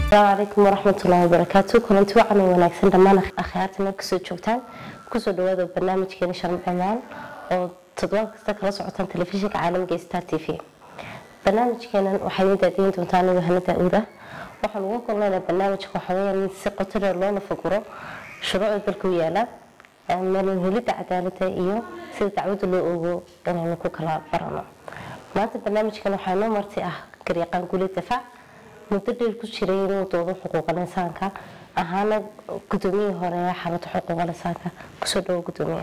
asalaamu calaykum waraxmatullaahi wabarakaatu kulanti wacan oo wanaagsan dhammaan akhyaarta meel kasoo joogtaan kusoo dhawaada barnaamijkeena sharm cimaan oo toddobaad kasta kala socotaan telefishinka caalamiga star t v barnaamijkeenan waxaa idin daadiyin doontaa anigu hana daa-uuda waxaan uga kulnaynaa barnaamijka waxaweyaan in si qoto dheer loona faguro shuruucda dalka u yaala meelin helidda cadaaladda iyo sida dacwadda loo ogo inaynu ku kala barano maanta barnaamijkan waxaa noo marti ah garyaqaan guulid dafaac muddo dheer ku jiray inuu doodo xuquuqal insaanka ahaana gudoomiyihii hore ee xarunta xuquuqal insaanka kusoo dhawo gudoomiye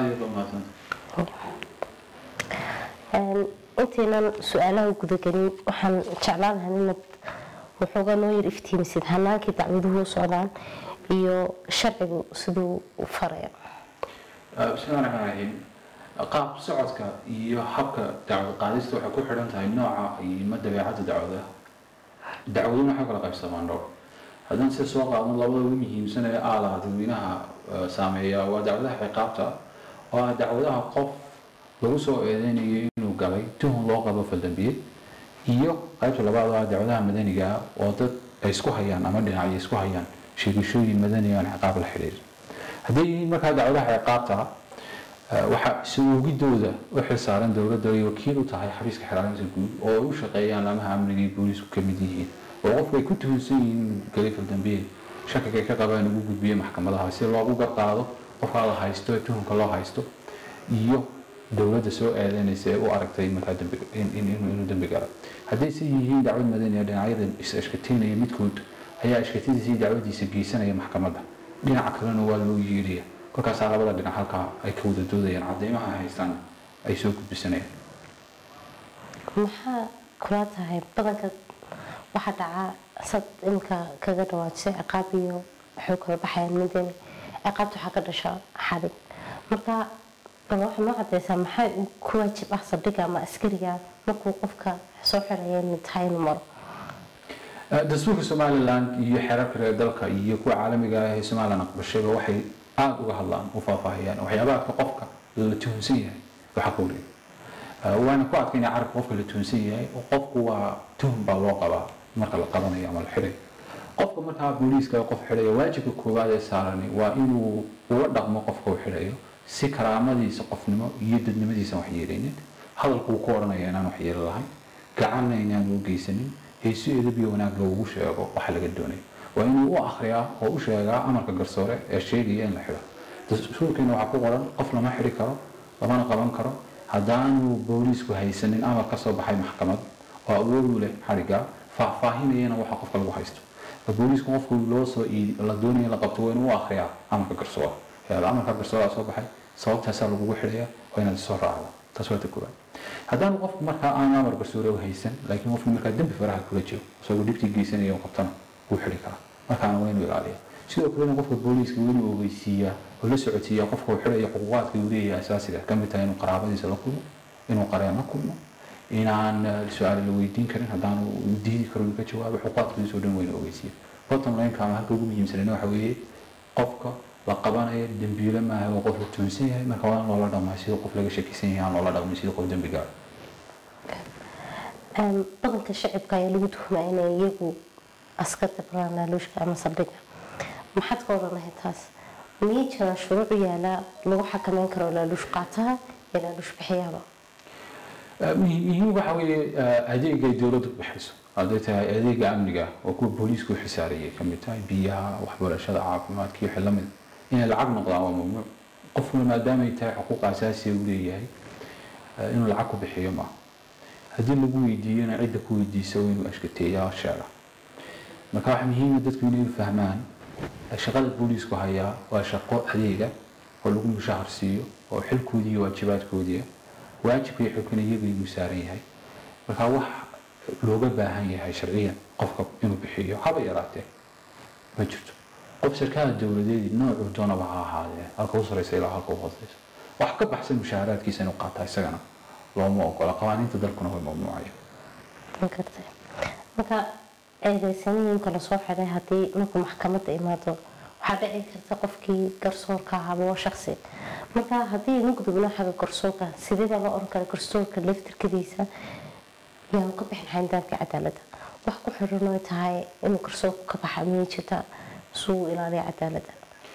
intaynan su-aalaha gudagelin waxaan jeclaan lahaa inaad waxoogaa noo yar iftiimisid hanaankii dacwaduhu u socdaan iyo sharcigu siduu u farayo bismillahi raxmaan raxiim qaab socodka iyo habka dacwad qaadista waxay ku xidhan tahay nooca ima dabeecadda dacwadaha dacwaduna waxay kala qaybsamaan dhowr haddaan sida soo qaadno labada ugu muhiimsan ee aalaha dadweynaha saameeya waa dacwadaha ciqaabta oo ah dacwadaha qof lagu soo eedeynayo inuu galay tuhun loo qabo faldambiyeed iyo qaybta labaad oo ah dacwadaha madaniga ah oo dad ay isku hayaan ama dhinacyo isku hayaan sheegashooyin madani aan ciqaab la xidhiirin hadday yihiin markaa dacwadaha ciqaabta waxaa isuugidooda u xilsaaran dowladda ay wakiil u tahay xafiiska xiraarinta guud oo ay u shaqeeyaan lamaha amniga iyo booliisku ka mid yihiin oo qofku ay ku tuhunsan yihiin galay faldambiyeed shakiga ay ka qabaan ugu gudbiyo maxkamadaha si loogu garqaado qofkaa la haysto ee tuhunka loo haysto iyo dowladda soo eedeynaysa ee u aragtay markaa inuu dembi gala hadday si yihiin dacwad madani ee dhinacyada is ashkateynaya midkood ayaa ashkatadiisa iyo dacwadiisa geysanaya maxkamadda dhinaca kalena waa loo yeedhaya kolkaasaa labada dhinac halkaa ay ka wada doodayaan cadeymaha haystaan ay soo gudbisanayaan maxaa kula tahay badanka waxaa dhacaa sad imika kaga dhawaajisay ciqaab iyo waxay kala baxayaan midani ciqaabta waxaa ka dhasha xadhig marka bal waxaa noo cadeysaa maxaa ku waajib ah saldhiga ama askariga markuu qofka soo xiraya inay tahay inuu maro dastuurka somalilan iyo xeerarka reer dalka iyo kuwa caalamiga ah ee somalilan aqbashayba waxay aada uga hadlaan u faahfaahiyaan waxyaabaha qofka la tuhunsan yahay waxa ka wareega waana ku adkaynaya carabka qofka la tuhunsan yahay oo qofku waa tuhun baa loo qabaa marka la qabanayo ama la xidhayo qofka markaa booliiska qof xidhayo waajibka koowaad ee saarani waa inuu ula dhaqmo qofka uu xidhayo si karaamadiisa qofnimo iyo dadnimadiisa wax yeelaynin hadalku uu ku odhanaya inaan wax yeeli lahayn gacanna inaan u geysanin heesu edab iyo wanaag loogu sheego waxa laga doonayo waa inuu u akriyaa oo u sheegaa amarka garsoore ee sheegaya in la xidho dastuurkeena waxaa ku qoran qof lama xidhi karo lamana qaban karo haddaanu booliisku haysanin amar ka soo baxay maxkamad oo awoodu leh xadhigaa faahfaahinayana waxa qofka lagu haysto booliisku qofku loo soo la doonaya la qabto waa inuu u akriyaa amarka garsoore amarka garsoore soo baxay sababtaasaa lagugu xidhaya waa inaad soo raacda taas waa ta koowaad haddaanu qofku markaa aan amar garsoore u haysan laakiin qofku markaa dembi faraha kula jiro isagoo dhibtii geysanaya qabtana wuu xidhi karaa markaana waa inuu ilaaliya sidoo kalena qofka booliiska waa inuu ogeysiiyaa oo la socodsiiyaa qofka uu xidhaya xuquuqaadka uu leeyahay asaasiga ka mid tahay inuu qaraabadiisa la kulmo inuu qareen la kulmo inaan su-aal la weydiin karin haddaanu diidi karo uu ka jawaabo xuquuqaadkiisa oo dhan waa inuu ogeysiiya bottom line-ka ama halka ugu muhiimsanina waxa weeye qofka la qabanayo dembiile maaha oo qof la tuhunsan yahay marka waa in loola dhaqmaa sida qof laga shakisan yahay aan loola dhaqmin sida qof dembi gaara badanka shacibka ayaa lagu tuhmaa inay iyagu askarta baraan laaluushka ama saldhiga maxaad ka odhanahay taas miyay jiraan shuruuc yaala lagu xakameyn karo laaluush qaataha iyo laaluush bixiyaaba muhiim waxa weeye adeega ay dowladdu bixiso hadday tahay adeega amniga oo kuwa booliisku xisaariyay ka mid tahay biyaha waxbarashada caafimaadka iyo wixii lamid inay lacag noqdaan waa mamnuuc qofkuna maadaama ay tahay xuquuq asaasiya uu leeyahay inuu lacag ku bixiyo maaha haddii lagu weydiiyona cidda ku weydiisa waa inuu ashkateeyaa sheega marka waxa muhiima dadku inay fahmaan shaqada booliisku hayaa waa shaqo adeega oo lagu mushahar siiyo oo xilkoodii iyo waajibaadkoodii waajibka iyo xilkuna iyaga inuu saaran yahay marka wax looga baahan yahay sharciyan qofka inuu bixiyo haba yaraatee ma jirto qof sarkaal dowladeedii noocuu doonaba ha ahaadee halka u sareysa ilaa halka u hooseysa wax ka baxsan mushaaharaadkiisa inuu qaataa isagana looma ogola qawaaniinta dalkuna way mamnuucaya magartay marka eedeysaniinka lasoo xiday haddii markuu maxkamadda imaado waxaa dhici karta qofkii garsoorka ahaaba waa shaksi marka haddii inu gudubno xagga garsoorka sidee baa loo oran kara garsoorka laftirkadiisa yaanu ka bixin xayndaamka cadaaladda wax ku xiran oo tahay inuu garsoorku ka baxa miyay jirta suu ilaaliya cadaaladda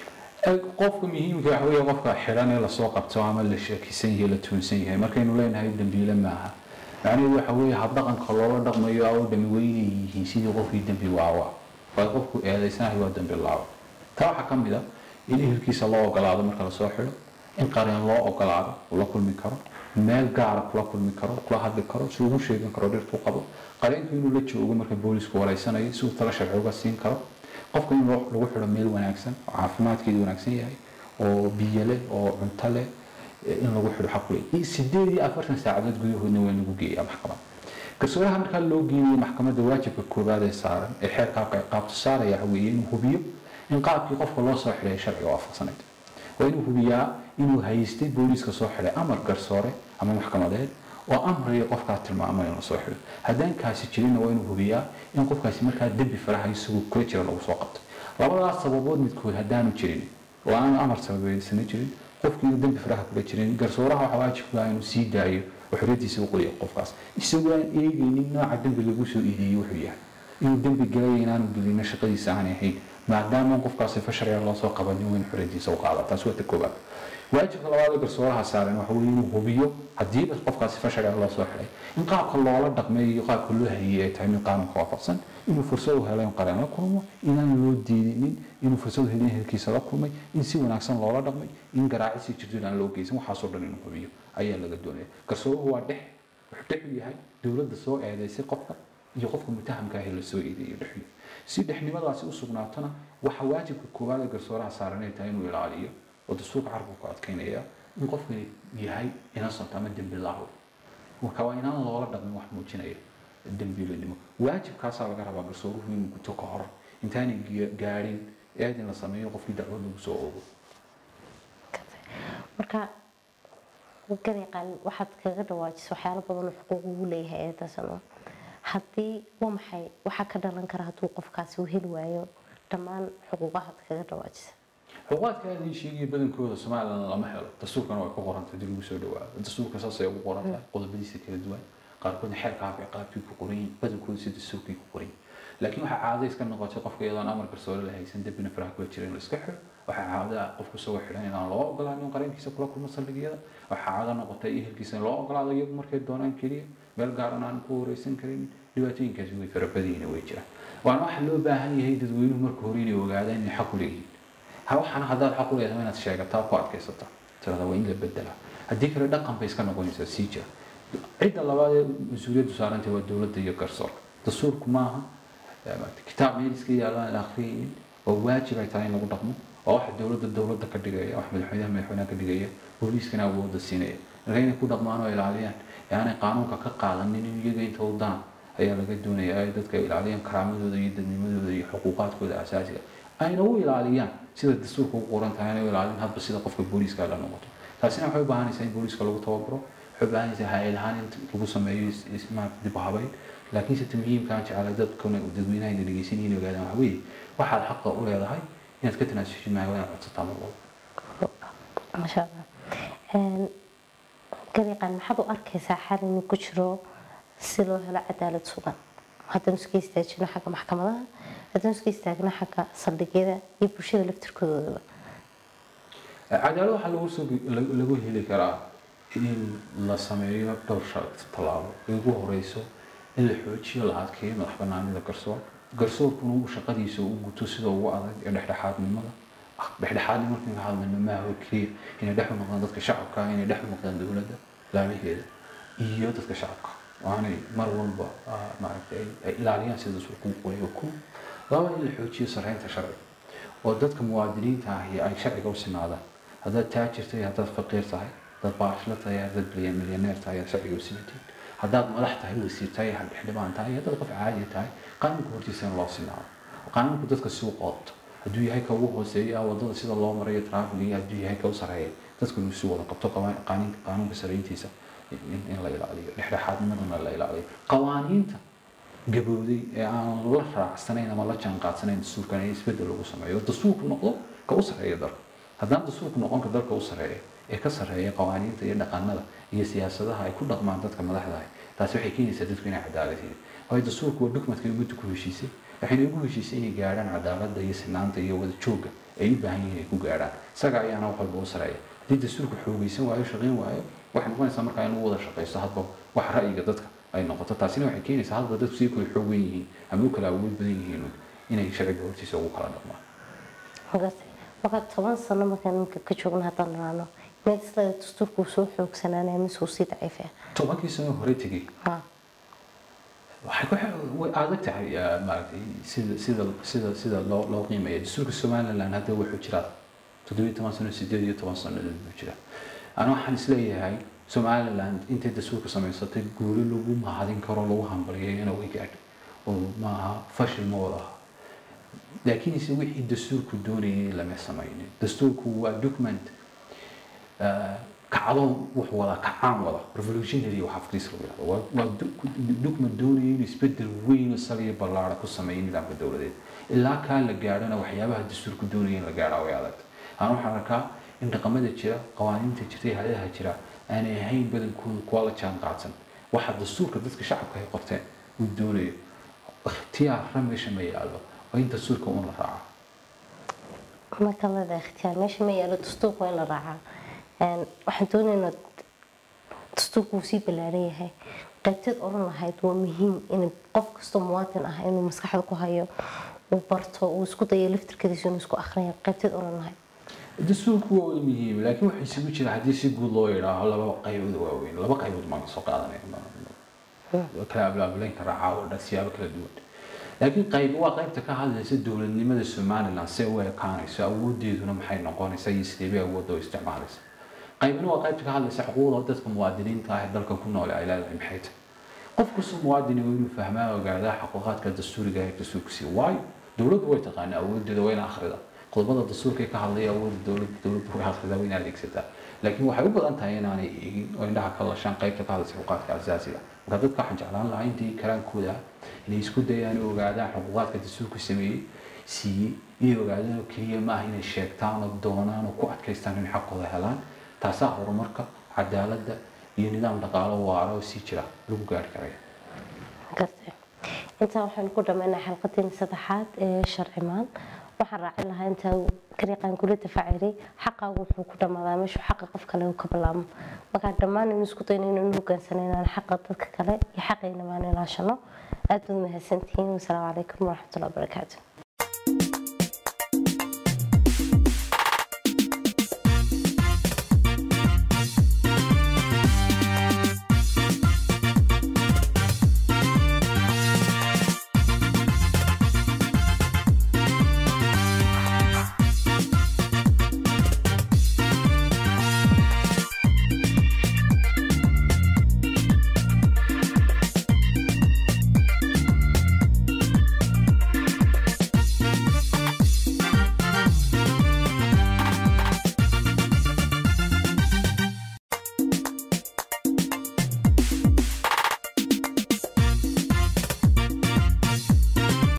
qofka muhiimka waxa weeye qofka xiran ee lasoo qabto ama la sheekisan yahay la tuunsan yahay markaynu leenahay dambiile maaha macnaheedu waxa weeye habdhaqanka loola dhaqmayo oo dhami weynay yihiin sidii qofkii dembi waawa waa qofku eedaysanahay waa dembi laawa taa waxaa ka mid a in ehelkiisa loo ogolaado marka lasoo xidho in qareen loo ogolaado uu la kulmi karo meel gaara kula kulmi karo kula hadli karo si ugu sheegan karo dhirtuu qabo qareenku inuu la joogo marka boolisku wareysanayo si uu tala sharci uga siin karo qofka in lagu xidho meel wanaagsan oo caafimaadkeedu wanaagsan yahay oo biyo leh oo cunto leh in lagu xidho xaq leh sideed iyo afartan saacadood gudahoodna waa lagu geeyaa maxkamad garsooraha markaa loo geeyayo maxkamadda waajibka koowaad ee saaran ee xeerkaa qaabto saaraya waxa weeye inuu hubiyo in qaabkii qofka loo soo xidhay sharciga waafaqsanayd waa inuu hubiyaa inuu haystay booliiska soo xidhay amar garsoore ama maxkamadeed oo amraya qofkaa tilmaamay in la soo xidho haddaan kaasi jirinna waa inuu hubiyaa in qofkaasi markaa dembi faraha isagoo kula jira lagu soo qabtay labadaas sababood midkood haddaanu jirin oo aanu amar sababeysana jirin qofkii inuu dembi faraha kula jirin garsooraha waxaa waajibku ah inuu sii daayo oo xorriyadiisa u qoriyo qofkaas isagoo aan eegaynin nooca dembi lagu soo iideeyey wuxuu yahay inuu dembi galaya inaanu gelino shaqadiisa aanay ahayn maadaama qofkaasi fasharciga loo soo qabanin weyn xorriyadiisa u qaada taas waa ta koobaad waajibka labaad ee garsooraha saaran waxa weeye inuu hubiyo hadiiba qofkaasi fasharciga loo soo xiday in qaabka loola dhaqmay iyo qaabka loo hayey ay tahay mid qaanuunka waafaqsan inuu fursad u helo in qareen la kulmo inaan loo diidinin inuu fursad u helin ehelkiisa la kulmay in si wanaagsan loola dhaqmay in garaacisi jirto inaan loo geysan waxaasoo dhan inuu hubiyo ayaa laga doonaya garsooruhu waa dhex wuxuu dhex u yahay dowladda soo eedaysay qofka iyo qofka mutahamka ah ee la soo eedeeyo dhexyo si dhexnimadaasi u sugnaatona waxa waajibka koowaad ee garsooraha saaran ay tahay inuu ilaaliyo oo dastuurka carabku ku adkaynaya in qofkani yahay innocent ama dembi laawo marka waa inaan loola dhaqmin wax muujinaya dembiilanimo waajibkaasaa laga rabaa garsooruhu inuu guto ka hor intaanay gaadhin eedin la sameeyo qofkii dacwad lagu soo oogo marka gariiqan waxaad kaga dhawaajisa waxyaalo badan oo xuquuq ugu leeyahay eedaasano haddii waa maxay waxaa ka dhalan kara hadduu qofkaasi u heli waayo dhammaan xuquuqahaad kaga dhawaajisa xuquuqaadka aadii sheegaya badankooda somalilan lama helo dastuurkana way ku qorantay dib lagu soo dhawaado dastuurka saasay ugu qoran tahay qodobadiisa kala duwan qaarkoodna xeerka afka qaabkii ku qoran yihiin badankooda si dastuurkii ku qoran yihiin laakiin waxaa caado iska noqotay qofka iyadoon amar garsoore la haysan dembina faraha kula jira in la iska xiro waxaa caado ah qofku isagoo xidhan inaan loo ogolaanin qareenkiisa kula kulmo saldhigyada waxaa caado noqotay ehelkiisa in loo ogolaado iyagu markay doonaan keliya meel gaaran aan ku wareysan karin dhibaatooyinkaasi way farabadayina way jiraan waana waxa loo baahan yahay dadweynuhu marka hore inay ogaadaan inay xaq u leeyihiin ha waxaana haddaad xaq u leedahay inaad sheegataa ku adkaysata tirada waa in la bedelaa haddii kale dhaqan bay iska noqonaysaa sii jira cidda labaad ee mas-uuliyaddu saarantay waa dowladda iyo garsoorka dastuurku maaha kitaab meel iska yaalaan la akhriyaynin oo waajib ay tahay in lagu dhaqmo oo waxa dowladda dowladda ka dhigaya wax madaxweynaha madaxweynaha ka dhigaya booliiskana awoodda siinaya marka inay ku dhaqmaan oo ilaaliyaan yaanay qaanuunka ka qaadanin in iyaga inta u dana ayaa laga doonaya ay dadka ilaaliyaan karaamadooda iyo dadnimadooda iyo xuquuqaadkooda asaasiga ayna u ilaaliyaan sida dastuurka u qoran tahay inay u ilaalin hadba sida qofka booliiska la noqoto taasina waxay u baahanaysaa in booliiska lagu tababaro waxay u baahanaysaa hay-ad ahaan in lagu sameeyo maarata dib u habayn laakiin sita muhiimkaan jeclay dadkuna dadweynaha ina dhegeysanayeen ogaadaan waxa weeye waxaad xaqa u leedahay inaad ka tanaasushin maayo inaad codsataa mar walba masha allah gariiqan maxaad u arkaysaa xal inuu ku jiro si loo helo cadaalad sugan haddaan iska istaajino xagga maxkamadaha haddaan iska istaagno xagga saldhigyada iyo bulshada laftirkoodaba cadaalad waxaa lagu soo lagu heli karaa in la sameeyo dhowr shar tallaabo ugu horeyso in la xoojiyo la adkeeyo madax banaanida garsoor garsoorkuna uu shaqadiisa u guto sida ugu adag ee dhexdhexaadnimada dhexdhexaadni markaan ka hadlayno maaha oo keliya inay dhex u noqdaan dadka shacabka inay dhex u noqdaan dowladda laamaheeda iyo dadka shacabka waanay mar walba maaragtay ay ilaaliyaan sida suquuqooyo ku laba in la xoojiyo sarreynta sharciga oo dadka muwaadiniinta ahi ay sharciga u sinaadaan haddaad taajir tahay haddaad faqiir tahay haddaad baashla tahay haddaad milyaneer tahay aad sharciga u sinatiin haddaad madax tahay wasiir tahay xildhibaan tahay haddaad qof caadi tahay qaanuunka hortiisa in loo sinaado qaanuunku dadka si u qoobto hadduu yahay ka ugu hooseeya wadada sida loo marayo traafiga hadduu yahay ka u sareeya dadku inuu si wada qabto qaanuunka sareyntiisa in la ilaaliyo dhexdhexaadnimadana la ilaaliyo qawaaniinta gabowday ee aan la raacsanayn ama la jaanqaadsanayn dastuurkan in isbedel lagu sameeyo oo dastuurku noqdo ka u sareeya dalka haddaan dastuurku noqonka dalka u sareeya ee ka sareeya qawaaniinta iyo dhaqanada iyo siyaasadaha ay ku dhaqmaan dadka madaxda ah taasi waxay keenaysaa dadku inay cadaalad yihiin waayo dastuurku waa dukumentka ummadda ku heshiisay waxayna ugu heshiisay inay gaadhaan cadaaladda iyo sinaanta iyo wada joogga ay u baahan yihiin inay ku gaadhaan isaga ayaana wax walba u sareeya haddii dastuurku xoogaysan waayo shaqayn waayo waxay noqonaysaa markaa in lagu wada shaqaysto hadba wax ra'yiga dadka ay noqoto taasina waxay keenaysaa hadba dadku sii kala xoog weyn yihiin ama u kala awood badan yihiin inay sharciga hortiisa ugu kala dhaqmaan marka toban sano markaan ninka ka joogna haddaan niraano meed isla dastuurku soo xoogsanaanaya mise uu sii daciifaya tobankii sano hore tegey ha waxay ku way adag tahay maaragtay sida sida sida sida loo loo qiimeeyo dastuurka somaliland hadda wuxuu jiraa toddobiyo toban sano sideed iyo toban sano buu jiraa ana waxaan isleeyahay somaliland intay dastuurka samaysatay guuli lagu mahadin karo lagu hambaliyay inuu gaadho oo maaha fashil ma wada aha laakiinse wixii dastuurku doonayay lama samaynin dastuurku waa document kacdo wuxuu wadaa kacaan wada revolutionary waxa afkiisa lagu yidhahdo waa waa document doonaya inuu isbedel weyn oo saliya ballaara ku sameeyo nidaamka dowladeed ilaa kaa la gaadhona waxyaabaha dastuurku doonaya in la gaadhaa way adag aan waxaan arkaa in dhaqamada jira qawaaniinta jirta iyo hay-adaha jira aanay ahayn badankooda kuwa la jaan qaadsan waxa dastuurka dadka shacabka ay qorteen uu doonayo ikhtiyaarra meesha ma yaallo waa in dastuurka uun la raacaa marka lada ikhtiyaar meesha ma yaalo dastuurka waa in la raacaa waxaan doonaynaa dastuurku uu sii ballaaran yahay qaybteed odhan lahayd waa muhiim in qof kastoo muwaadin ah inuu maskaxda ku hayo uu barto uu isku dayo laftirkadiisa inuu isku akhriyo qaybteed odhan lahayd dastuurku waa muhiim laakiin waxaa isugu jira haddii si guud loo yidhaaho laba qaybood waaweyn laba qaybood maan soo qaadanaya kala ablaabulayn karaa caawa dhan siyaabo kala duwan laakiin qayb waa qaybta ka hadlaysa dowladnimada somaliland see u ekaanayso awoodeeduna maxay noqonaysaa iyo sidee bay awoodda u isticmaalaysa qaybna waa qaybta ka hadlaysa xuquuqda dadka muwaadiniinta ah ee dalka ku nool ay leedahay maxay tahay qof kastoo muwaadini waa inuu fahmaa ogaadaa xaquuqaadka dastuuriga ee dastuurku sii waayo dowladdu way taqaanaa awoodeeda waa in akhrida qodobada dastuurka ka hadlaya awoodda dowladda dowladdu way akhridaa waa in adeegsataa laakiin waxay u badan tahay inaanay eegin oo indhaha ka lashaan qaybta ka hadlaysa xuquuqaadka asaasiga marka dadka waxaan jeclaan lahaa intii karaankooda inay isku dayaan oo ogaadaan xuquuqaadka dastuurku sameeyey siiyey inay ogaadaan oo keliya maaha inay sheegtaan oo doonaan oo ku adkaystaan in xaqooda helaan taasaa horumarka cadaaladda iyo nidaam dhaqaalo waara oo sii jira lagu gaari karaya gartay intaa waxaynu ku dhammaynaa xalqadeena saddexaad ee sharcimaan waxaan raacin lahaa intaa kariiqaan kula dafaaciray xaqaagu wuxuu ku dhammaadaa meeshuu xaqa qof kale uu ka bilaabmo markaa dhammaan inu isku dayno inaynu hogaansano inaan xaqa dadka kale iyo xaqayna maan ilaashano aad baad mahadsantihiin wasalaamu calaykum waraxmatullahi wabarakaatu